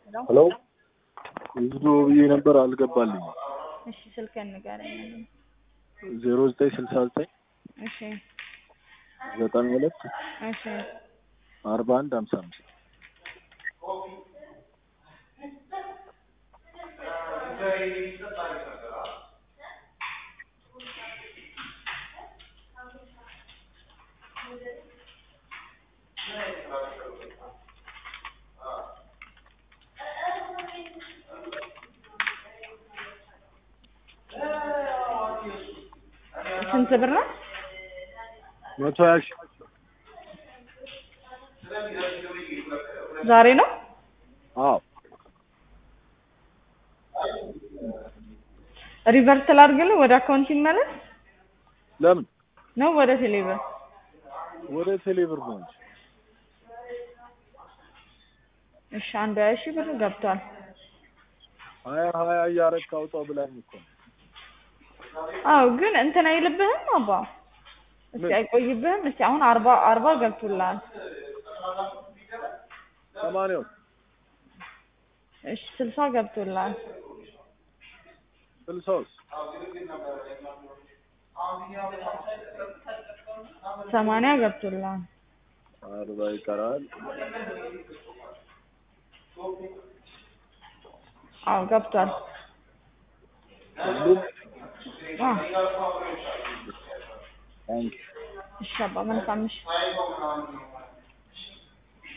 ሄሎ ብዙ ብዬ ነበር አልገባልኝም። እሺ ስልክህን ንገረኝ። ዜሮ ዘጠኝ ስልሳ ዘጠኝ እሺ ዘጠና ሁለት እሺ አርባ አንድ ሀምሳ አምስት ስንት ብር ነው? መቶ ሀያ ሺህ ዛሬ ነው? አዎ ሪቨርስ ላድርግልህ ወደ አካውንት ይመለስ ለምን ነው ወደ ቴሌብር? ወደ ቴሌብር ነው እንጂ እሺ አንድ ሀያ ሺህ ብር ገብቷል። ሀያ ሀያ እያረግክ አውጣው ብላኝ እኮ ነው። አዎ ግን እንትን አይልብህም አባ እስቲ ምን? አይቆይብህም? እስቲ አሁን አርባ አርባ ገብቶልሃል። ሰማንያው እሺ ስልሳ ገብቶልሃል። ስልሳውስ ሰማንያ ገብቶልሃል። አርባ ይቀራል። አዎ ገብቷል። ሁሉም አዎ ታንክ እሺ አባ መልካም ምሽት።